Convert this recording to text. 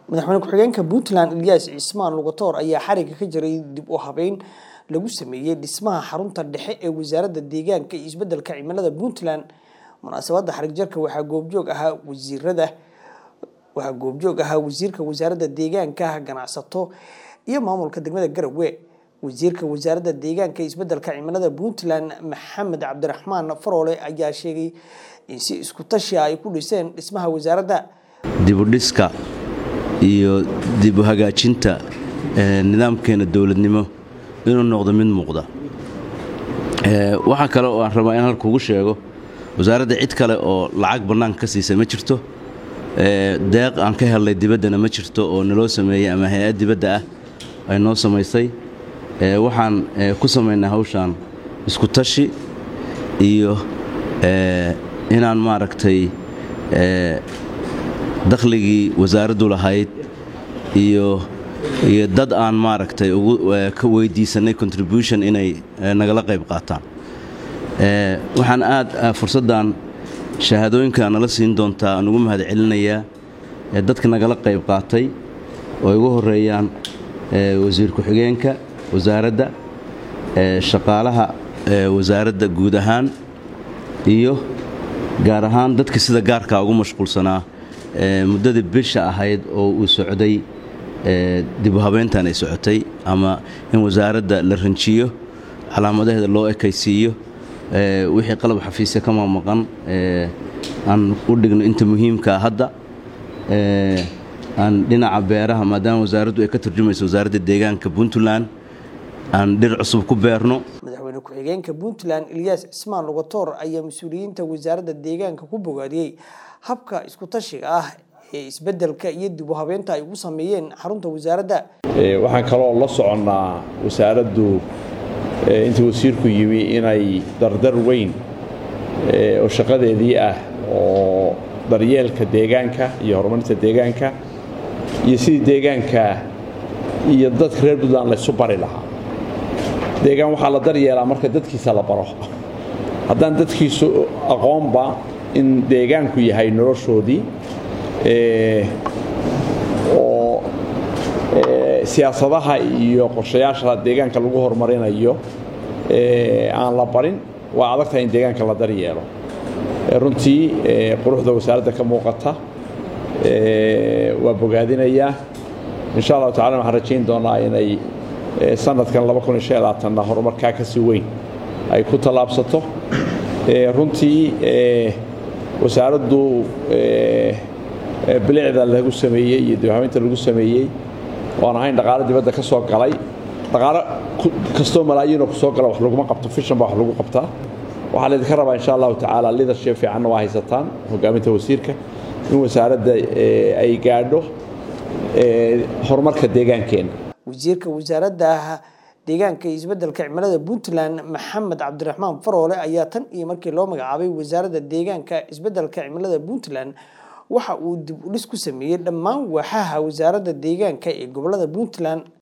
madaxweyne ku-xigeenka puntland eliyas cismaan lugatoor ayaa xariga ka jiray dib u habeyn lagu sameeyey dhismaha xarunta dhexe ee wasaaradda deegaanka iyo isbedelka cimilada puntland munaasabadda xarig jarka waxaa goobjoog ahaa wasiirada waxaa goobjoog ahaa wasiirka wasaaradda deegaanka ganacsato iyo maamulka degmada garowe wasiirka wasaaradda deegaanka iyo isbedelka cimilada puntland maxamed cabdiraxmaan faroole ayaa sheegay in si isku tashi ay ku dhiseen dhismaha wasaaradda dibudhiska iyo dib u hagaajinta nidaamkeena dowladnimo inuu noqdo mid muuqda waxaa kale oo aan rabaa in halkuugu sheego wasaaradda cid kale oo lacag bannaanka ka siisa ma jirto deeq aan ka helnay dibaddana ma jirto oo naloo sameeyey ama hay-ad dibadda ah ay noo samaysay waxaan ku samaynaa hawshaan isku tashi iyo inaan maaragtay dakhligii wasaaraddu lahayd iyo iyo dad aan maaragtay ka weydiisannay contribution inay nagala qayb qaataan waxaan aad fursaddan shahaadooyinka nala siin doontaa aan ugu mahad celinayaa dadka nagala qayb qaatay oo igu horeeyaan wasiir ku-xigeenka wasaaradda shaqaalaha wasaaradda guud ahaan iyo gaar ahaan dadka sida gaarkaa ugu mashquulsanaa muddadii bisha ahayd oo uu socday dibu habeyntan ay socotay ama in wasaaradda la ranjiyo calaamadaheeda loo ekaysiiyo wixii qalab xafiisya ka mamaqan aan u dhigno inta muhiimkaa hadda aan dhinaca beeraha maadaama wasaaraddu ay ka turjumayso wasaaradda deegaanka puntland aan dhir cusub ku beerno madaxweyne ku-xigeenka puntland eliyas cismaan lugatoor ayaa mas-uuliyiinta wasaaradda deegaanka ku bogaadiyey habka isku tashiga ah ee isbedelka iyo dib u habeynta ay ugu sameeyeen xarunta wasaaradda waxaan kaloo la soconnaa wasaaraddu intii wasiirku yimi inay dardar weyn oo shaqadeedii ah oo daryeelka deegaanka iyo horumarinta deegaanka iyo sidii deegaanka iyo dadka reer puntland laysu bari lahaa deegaan waxaa la daryeelaa marka dadkiisa la baro haddaan dadkiisu aqoonba in deegaanku yahay noloshoodii oo siyaasadaha iyo qorshayaasha deegaanka lagu horumarinayo aan la barin waa adag tahay in deegaanka la daryeelo runtii quruxda wasaaradda ka muuqata waa bogaadinayaa insha allahu tacala waxaan rajayn doonaa inay sanadkan na horumarkaa ka sii weyn ay ku tallaabsato runtii wasaaraddu bilicda lagu sameeyey iyo dibhabeynta lagu sameeyey oan ahayn dhaqaalo dibadda ka soo galay dhaqaalo kastoo malaayiinoo ku soo gala wax laguma qabto fishan baa wax lagu qabtaa waxaa laydinka rabaa insha allahu tacaala lidership fiicanna waa haysataan hogaaminta wasiirka in wasaaradda ay gaadho horumarka deegaankeenna wasiirka wasaaradda deegaanka iyo isbedelka cimilada puntland maxamed cabdiraxmaan faroole ayaa tan iyo markii loo magacaabay wasaaradda deegaanka isbedelka cimilada puntland waxa uu dib u dhis ku sameeyey dhammaan waaxaha wasaaradda deegaanka ee gobolada puntland